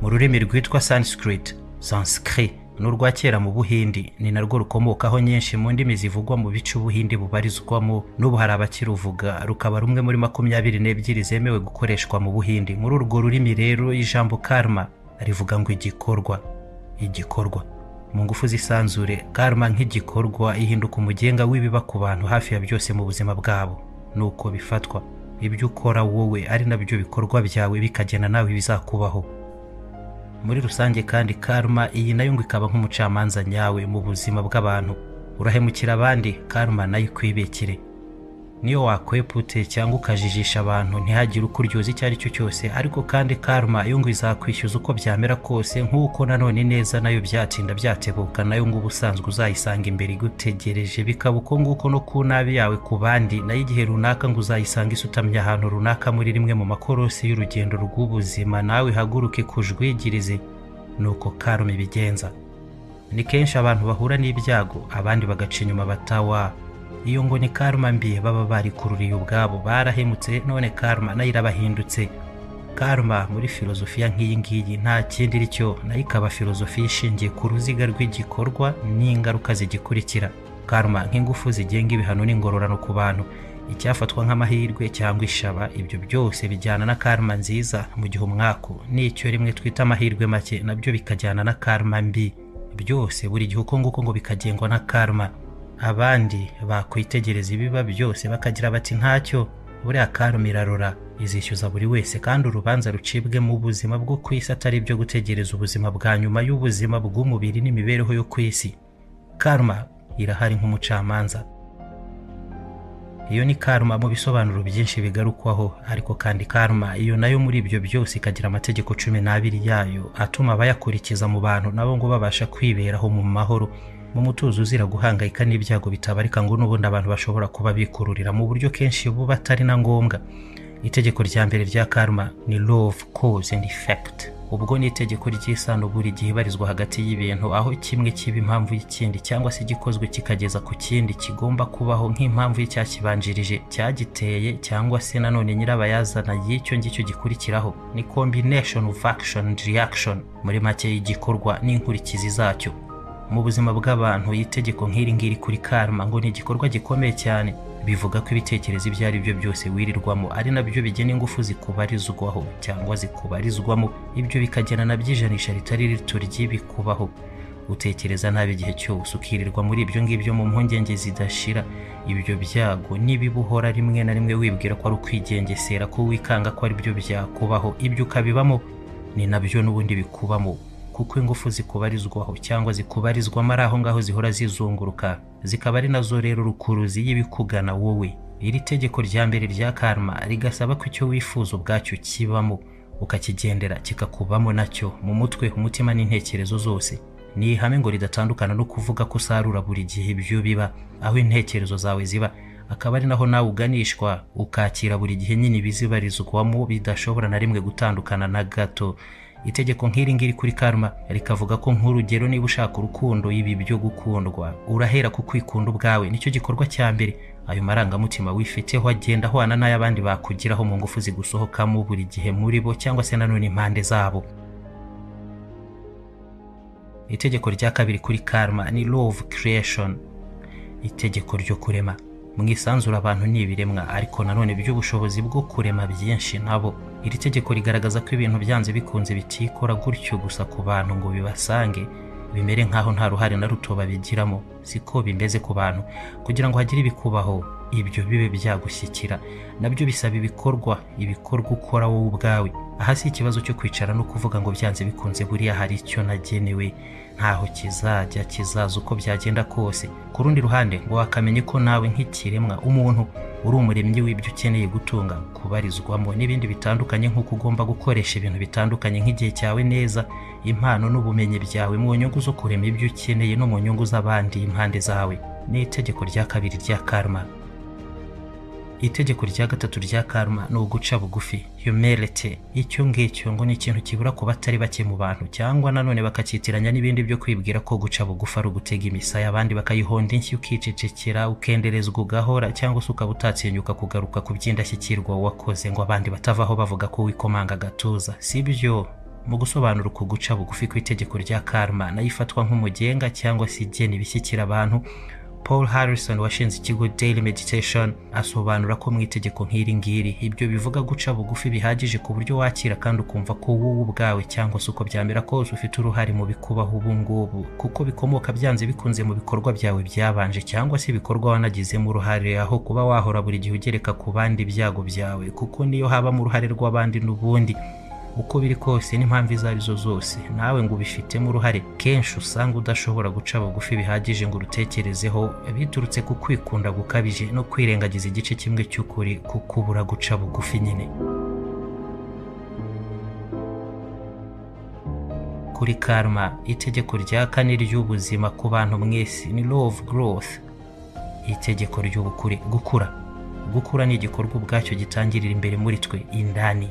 mu rurimi rwitwa sanskrit sanskrit ni urwa kera mu buhindi ni narwo rukomokaho nyinshi mu ndimi zivugwa mu bice ubuhindi bubarizwamo n'ubu hari abakiruvuga rukaba rumwe muri makumyabiri n'ebyiri zemewe gukoreshwa mu buhindi muri urwo rurimi rero ijambo karma rivuga ngo igikorwa igikorwa mu ngufu z'isanzure karma nk'igikorwa ihinduka umugenga w'ibiba ku bantu hafi ya byose mu buzima bwabo nuko bifatwa ibyo ukora wowe ari nabyo bikorwa byawe bikagena nawe ibizakubaho muri rusange kandi karma iyi nayo ngo ikaba nk'umucamanza nyawe mu buzima bw'abantu urahemukira abandi karma nayo ikwibekire niyo wakweputse cyangwa ukajijisha abantu ntihagire uko uryoza icyo ari cyo cyose ariko kandi karma yo ngo izakwishyuza uko byamera kose nk'uko nanone neza nayo byatinda byatebuka nayo ngo ubusanzwe uzayisanga imbere igutegereje bikaba uko nguko no ku nabi yawe ku bandi nayo igihe runaka ngo uzayisanga isutamye ahantu runaka muri rimwe mu makorosi y'urugendo rw'ubuzima nawe ihaguruke kujwigirize nuko karma ibigenza ni kenshi abantu bahura n'ibyago abandi bagaca inyuma batawa iyo ngo ni karma mbi baba barikururiye ubwabo barahemutse none karma nayo irabahindutse karma muri filozofiya nk'iyi ngiyi nta kindi iri cyo nayo ikaba filozofiya ishingiye ku ruziga rw'igikorwa n'ingaruka zigikurikira karma nk'ingufu zigenga ibihano n'ingororano ku bantu icyafatwa nk'amahirwe cyangwa ishaba ibyo byose bijyana na karma nziza mu gihe umwaku n'icyo rimwe twita amahirwe make nabyo bikajyana na karma mbi byose buri gihe uko nguko ngo bikagengwa na karma abandi bakwitegereza ibiba byose bakagira bati ntacyo buriya karma irarora izishyuza buri wese kandi urubanza rucibwe mu buzima bwo ku isi atari ibyo gutegereza ubuzima bwa nyuma y'ubuzima bw'umubiri n'imibereho yo ku isi karma irahari nk'umucamanza iyo ni karma mu bisobanuro byinshi bigarukwaho ariko kandi karma iyo nayo muri ibyo byose ikagira amategeko cumi n'abiri yayo atuma abayakurikiza mu bantu nabo ngo babasha kwiberaho mu mahoro mu mutuzo uzira guhangayika n'ibyago bitabarika ngo n'ubundi abantu bashobora kuba bikururira mu buryo kenshi buba atari na ngombwa itegeko rya mbere rya karma ni love cause and effect ubwo ni itegeko ry'isano buri gihe ibarizwa hagati y'ibintu aho kimwe kiba impamvu y'ikindi cyangwa se igikozwe kikageza ku kindi kigomba kubaho nk'impamvu y'icyakibanjirije cyagiteye cyangwa se nanone nyirabayazana y'icyo ngicyo gikurikiraho ni combination of action and reaction muri make y'igikorwa n'inkurikizi zacyo mu buzima bw'abantu itegeko nk'iri ngiri kuri karma ngo ni igikorwa gikomeye cyane bivuga ko ibitekerezo ibyo ari byo byose wirirwamo ari nabyo bigena ingufu zikubarizwaho cyangwa zikubarizwamo ibyo bikagena na byijanisha ritari rito ry'ibikubaho utekereza nabi igihe cyose ukirirwa muri ibyo ngibyo mu mpungenge zidashira ibyo byago n'ibibuhora rimwe na rimwe wibwira ko ari ukwigengesera ko wikanga ko ari byo byakubaho ibyo ukabibamo ni nabyo n'ubundi bikubamo kuko ingufu zikubarizwaho cyangwa zikubarizwamo ari aho ngaho zihora zizunguruka zikaba ari nazo rero rukuruzi y'ibikugana wowe iri tegeko rya mbere rya karma rigasaba ko icyo wifuza ubwacyo kibamo ukakigendera kikakubamo nacyo mu mutwe umutima n'intekerezo zose ni ihame ngo ridatandukana no kuvuga ko usarura buri gihe ibyo biba aho intekerezo zawe ziba akaba ari naho nawe uganishwa ukakira buri gihe nyine ibizibarizwamo bidashobora na rimwe gutandukana na gato itegeko nk'iri ngiri kuri karma rikavuga ko nk'urugero niba ushaka urukundo ibi byo gukundwa urahera ku kwikunda ubwawe nicyo gikorwa cya mbere ayo marangamutima wifiteho agenda ahwana n'ay'abandi bakugiraho mu ngufu zigusohokamo buri gihe muri bo cyangwa se nanone impande zabo itegeko rya kabiri kuri karma ni love creation itegeko ryo kurema mu isanzure abantu ni ibiremwa ariko nanone by'ubushobozi bwo kurema byinshi nabo iri tegeko rigaragaza ko ibintu byanze bikunze bitikora gutyo gusa ku bantu ngo bibasange bimere nk'aho nta ruhare na ruto babigiramo siko bimeze ku bantu kugira ngo hagire ibikubaho ibyo bibe byagushyikira nabyo bisaba ibikorwa ibikorwa ukora wowe ubwawe aha si ikibazo cyo kwicara no kuvuga ngo byanze bikunze buriya hari icyo nagenewe ntaho kizajya kizaza uko byagenda kose ku rundi ruhande ngo wakamenye ko nawe nk'ikiremwa umuntu uri umuremyi w'ibyo ukeneye gutunga kubarizwamo n'ibindi bitandukanye nk'uko ugomba gukoresha ibintu bitandukanye nk'igihe cyawe neza impano n'ubumenyi byawe mu nyungu zo kurema ibyo ukeneye no mu nyungu z'abandi impande zawe ni itegeko rya kabiri rya karma itegeko rya gatatu rya karma ni uguca bugufi humility icyo ngicyo ngo ni ikintu kibura ku batari bake mu bantu cyangwa nanone bakacyitiranya n'ibindi byo kwibwira ko guca bugufi ari ugutega imisaya abandi bakayihonda inshyi ukicecekera ukenderezwa ugahora cyangwa se ukaba utatinyuka kugaruka ku by'indashyikirwa wakoze ngo abandi batavaho bavuga ko wikomanga agatuza si byo mu gusobanura uku guca bugufi kw'itegeko rya karma nayo ifatwa nk'umugenga cyangwa se igena ibishyikira abantu paul harrison washinze ikigo daily meditation asobanura ko mu itegeko nk'iri ngiri ibyo bivuga guca bugufi bihagije ku buryo wakira kandi ukumva ko wowe ubwawe cyangwa se uko byamera kose ufite uruhare mu bikubaho ubu ngubu kuko bikomoka byanze bikunze mu bikorwa byawe byabanje cyangwa se ibikorwa wanagizemo uruhare aho kuba wahora buri gihe ugereka ku bandi ibyago byawe kuko niyo habamo uruhare rw'abandi n'ubundi uko biri kose n'impamvu izo ari zo zose nawe ngo ubifitemo uruhare kenshi usanga udashobora guca bugufi bihagije ngo urutekerezeho biturutse ku kwikunda gukabije no kwirengagiza igice kimwe cy'ukuri kukubura guca bugufi nyine kuri karma itegeko rya kane ry'ubuzima ku bantu mwese ni law of growth itegeko ry'ubukure gukura gukura ni igikorwa ubwacyo gitangirira imbere muri twe indani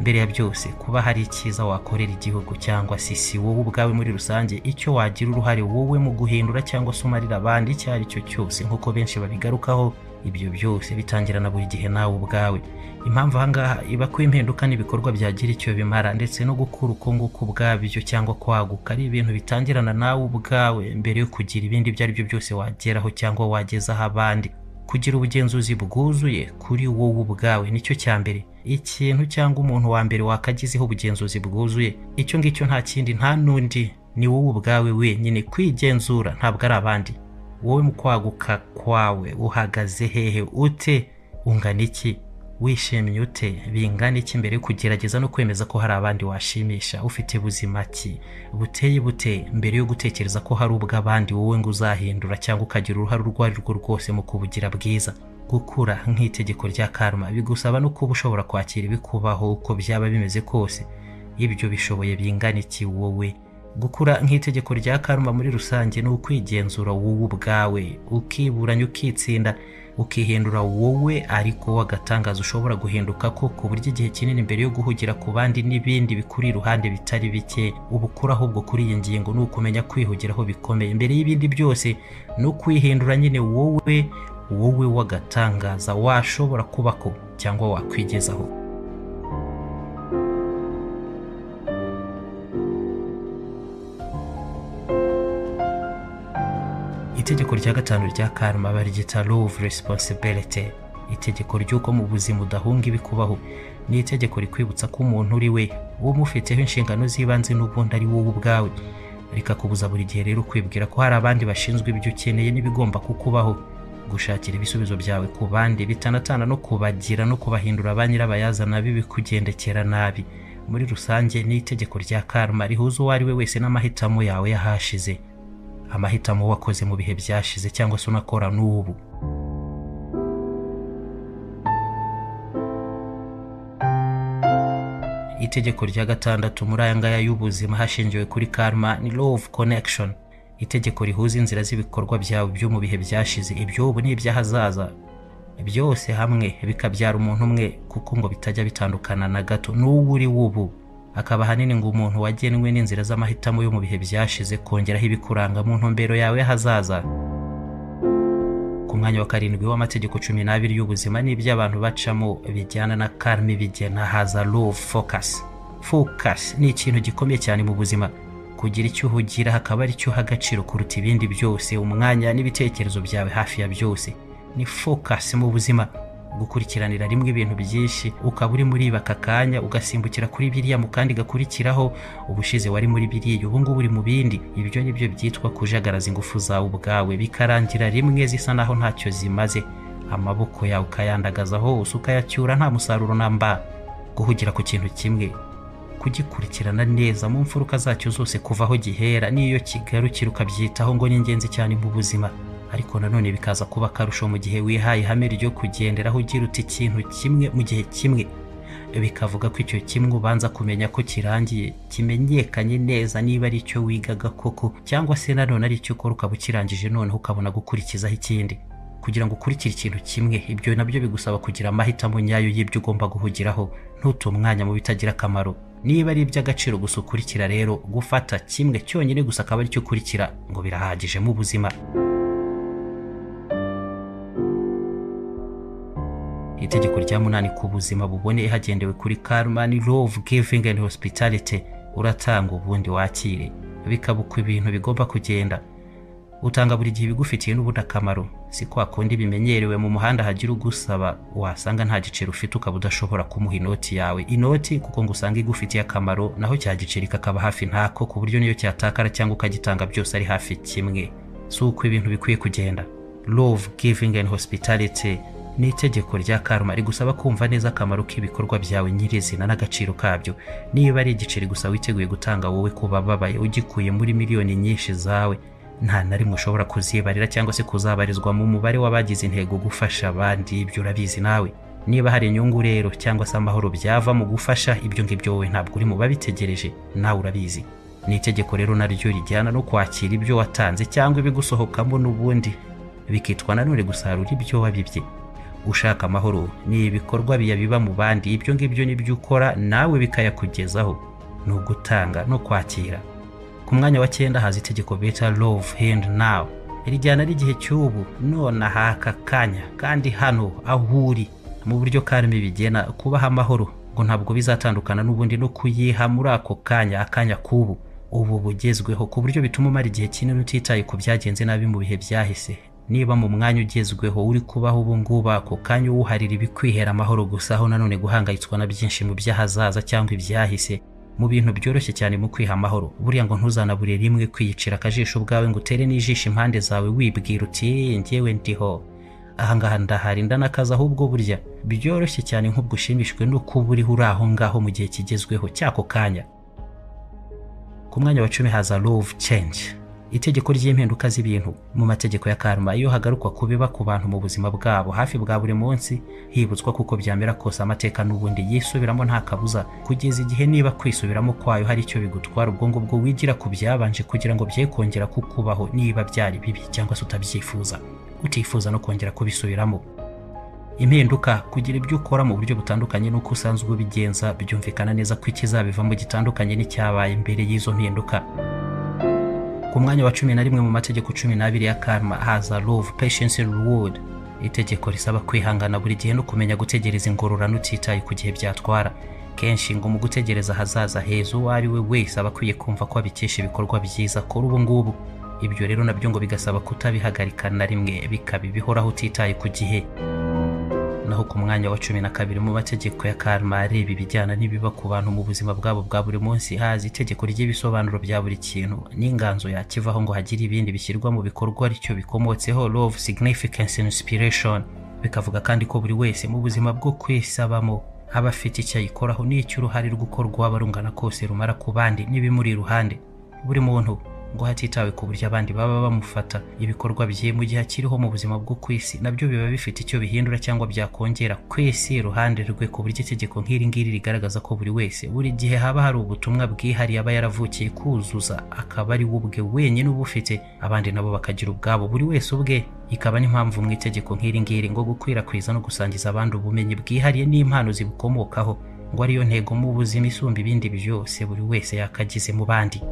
mbere ya byose kuba hari icyiza wakorera igihugu cyangwa se si wowe ubwawe muri rusange icyo wagira uruhare wowe mu guhindura cyangwa se umarira abandi icyo ari cyo cyose nk'uko benshi babigarukaho ibyo byose bitangira na buri gihe nawe ubwawe impamvu ahangaha iba ko impinduka n'ibikorwa byagira icyo bimara ndetse no gukura uko nguko ubwabyo cyangwa kwaguka ari ibintu bitangirana nawe ubwawe mbere yo kugira ibindi ibyo ari byo byose wageraho cyangwa wagezaho abandi kugira ubugenzuzi bwuzuye kuri wowe ubwawe nicyo cya mbere ikintu cyangwa umuntu wa mbere wakagizeho ubugenzuzi bwuzuye icyo ngicyo nta kindi nta n'undi ni wowe ubwawe wenyine kwigenzura ntabwo ari abandi wowe mu kwaguka kwawe uhagaze hehe ute ungana iki wishimye ute bingana iki mbere yo kugerageza no kwemeza ko hari abandi washimisha ufite buzima ki buteye bute mbere yo gutekereza ko hari ubw'abandi wowe ngo uzahindura cyangwa ukagira uruhare urwo ari rwo rwose mu kubugira bwiza gukura nk'itegeko rya karma bigusaba no kuba ushobora kwakira ibikubaho uko byaba bimeze kose ibyo bishoboye bingana iki wowe gukura nk'itegeko rya karma muri rusange ni ukwigenzura wowe ubwawe ukiburanya ukitsinda ukihindura wowe ariko w'agatangaza ushobora guhinduka ko ku buryo igihe kinini mbere yo guhugira ku bandi n'ibindi bikuri iruhande bitari bike ubukura ahubwo kuri iyi ngingo ni ukumenya kwihugiraho bikomeye mbere y'ibindi byose ni ukwihindura nyine wowe wowe w'agatangaza washobora kubako cyangwa wakwigezaho itegeko rya gatanu rya karma baryita law of responsibility itegeko ry'uko mu buzima udahunga ibikubaho ni itegeko rikwibutsa ko umuntu uri we umufiteho inshingano z'ibanze n'ubundi ari wowe ubwawe rikakubuza buri gihe rero kwibwira ko hari abandi bashinzwe ibyo ukeneye n'ibigomba kukubaho gushakira ibisubizo byawe ku bandi bitanatana no kubagira no kubahindura ba nyirabayazana b'ibikugendekera nabi muri rusange ni itegeko rya karma rihuza uwo ari we wese n'amahitamo yawe y'ahashize amahitamo wakoze mu bihe byashize cyangwa se unakora n'ubu itegeko rya gatandatu muri aya ngaya y'ubuzima hashingiwe kuri karma ni law of connection itegeko rihuza inzira z'ibikorwa byawe byo mu bihe byashize iby'ubu n'iby'ahazaza byose hamwe bikabyara umuntu umwe kuko ngo bitajya bitandukana na gato n'uwo uri w'ubu akaba ahanini ngo umuntu wagenwe n'inzira z'amahitamo yo mu bihe byashize kongeraho ibikuranga mu ntumbero yawe y'ahazaza ku mwanya wa karindwi w'amategeko cumi n'abiri y'ubuzima n'iby'abantu bacamo bijyana na karmi bigena haza low focus focus ni ikintu gikomeye cyane mu buzima kugira icyo uhugira hakaba ari cyo uha agaciro kuruta ibindi byose umwanya n'ibitekerezo byawe hafi ya byose ni focus mu buzima gukurikiranira rimwe ibintu byinshi ukaba uri muri aka kanya ugasimbukira kuri biriya mu kandi gakurikiraho ubushize wari muri biriya ubu ngubu uri mu bindi ibyo ni byo byitwa kujagaraza ingufu zawe ubwawe bikarangira rimwe zisa naho ntacyo zimaze amaboko yawe ukayandagaza hose ukayacyura nta musaruro namba guhugira ku kintu kimwe kugikurikirana neza mu mfuruka zacyo zose kuva aho gihera n'iyo kigarukira ukabyitaho ngo ni ingenzi cyane mu buzima ariko nanone bikaza kuba akarusho mu gihe wihaye ihame ryo kugenderaho ugira uti ikintu kimwe mu gihe kimwe bikavuga ko icyo kimwe ubanza kumenya ko kirangiye kimenyekanye neza niba ari icyo wigaga koko cyangwa se nanone ari icyo ukora ukaba ukirangije noneho ukabona gukurikizaho ikindi kugira ngo ukurikire ikintu kimwe ibyo nabyo bigusaba kugira amahitamo nyayo y'ibyo ugomba guhugiraho ntute umwanya mu bitagira akamaro niba ari iby'agaciro gusa ukurikira rero gufata kimwe cyonyine gusa akaba aricyo ukurikira ngo birahagije mu buzima itegeko rya munani ku buzima buboneye hagendewe kuri karma ni law of giving and hospitality uratanga ubundi wakire bikaba uko ibintu bigomba kugenda utanga buri gihe ibigufitiye n'ubundi akamaro si kwa kundi bimenyerewe mu muhanda hagira ugusaba wasanga nta giceri ufite ukaba udashobora kumuha inoti yawe inoti kuko ngo usanga igufitiye akamaro naho cya giceri kakaba hafi ntako ku buryo niyo cyatakara cyangwa ukagitanga byose ari hafi kimwe si uko ibintu bikwiye kugenda love giving and hospitality ni itegeko rya karma rigusaba kumva neza akamaro k'ibikorwa byawe nyirizina n'agaciro kabyo niba ari igiceri gusa witeguye gutanga wowe kuba babaye ugikuye muri miliyoni nyinshi zawe nta na rimwe ushobora kuzibarira cyangwa se kuzabarizwa mu mubare w'abagize intego gufasha abandi ibyo urabizi nawe niba hari inyungu rero cyangwa se amahoro byava mu gufasha ibyo ngibyo wowe ntabwo uri mu babitegereje nawe urabizi ni itegeko rero naryo rijyana no kwakira ibyo watanze cyangwa ibigusohokamo n'ubundi bikitwa nanone gusarura ibyo wabibye ushaka amahoro ni ibikorwa biyabiba mu bandi ibyo ngibyo nibyo ukora nawe bikayakugezaho ni ugutanga no kwakira ku mwanya wa cyenda haza itegeko bita love hand now rijyana n'igihe cy'ubu nonaha aka kanya kandi hano aho uri mu buryo karimo bigena kubaha amahoro ngo ntabwo bizatandukana n'ubundi no kuyiha muri ako kanya akanya k'ubu ubu bugezweho ku buryo bituma umara igihe kinini utitaye ku byagenze nabi mu bihe byahise niba mu mwanya ugezweho uri kubaho ubu ngubu ako kanya uwuharira ibikwihera amahoro gusa aho nanone guhangayitswa na byinshi mu by'ahazaza cyangwa ibyahise mu bintu byoroshye cyane mu kwiha amahoro buriya ngo ntuzanabure rimwe kwiyicira akajisho ubwawe ngo utere n'ijisho impande zawe wibwira uti "Eh, njyewe ndiho ahangaha ndahari ndanakaza ahubwo burya byoroshye cyane nk'ubwo ushimishijwe no kuba uriho uri aho ngaho mu gihe kigezweho cy'ako kanya ku mwanya wa cumi haza love change itegeko ry'impinduka z'ibintu mu mategeko ya karma iyo hagarukwa ku biba ku bantu mu buzima bwabo hafi bwa buri munsi hibutswa kuko byamera kose amateka n'ubundi yisubiramo nta kabuza kugeza igihe niba kwisubiramo kwayo hari icyo bigutwara ubwo ngubwo wigira ku byabanje kugira ngo bye kongera kukubaho niba byari bibi cyangwa se utabyifuza utifuza no kongera kubisubiramo impinduka kugira ibyo ukora mu buryo butandukanye n'uko usanzwe ubigenza byumvikana neza ko ikizabivamo gitandukanye n'icyabaye mbere y'izo mpinduka ku mwanya wa cumi na rimwe mu mategeko cumi n'abiri ya karma haza love patience and reward itegeko risaba kwihangana buri gihe no kumenya gutegereza ingororano utitaye ku gihe byatwara kenshi ngo mu gutegereza ahazaza heza uwo ari we wese aba akwiye kumva ko abikesha ibikorwa byiza kora ubu ngubu ibyo rero nabyo ngo bigasaba kutabihagarika na rimwe bikaba ibihoraho utitaye ku gihe naho ku mwanya wa cumi na kabiri mu mategeko ya karma areba ibijyana n'ibiba ku bantu mu buzima bwabo bwa buri munsi haza itegeko ry'ibisobanuro bya buri kintu n'inganzo yakivaho ngo hagire ibindi bishyirwa mu bikorwa aricyo bikomotseho love significance and inspiration bikavuga kandi ko buri wese mu buzima bwo kwisabamo aba afite icyo ayikoraho n'icyo uruhare rwo waba rungana kose rumara ku bandi n'ibimuri iruhande buri muntu ngo hatitawe ku buryo abandi baba bamufata ibikorwa bye mu gihe akiriho mu buzima bwo ku isi nabyo biba bifite icyo bihindura cyangwa byakongera ku isi iruhande rwe ku buryo itegeko nk'iri ngiri rigaragaza ko buri wese buri gihe haba hari ubutumwa bwihariye aba yaravukiye kuzuza akaba ari we ubwe wenyine uba ufite abandi nabo bakagira ubwabo buri wese ubwe ikaba n'impamvu mu itegeko nk'iri ngiri ngo gukwirakwiza no gusangiza abandi ubumenyi bwihariye n'impano zibukomokaho ngo ariyo ntego mu buzima isumba ibindi byose buri wese yakagize mu bandi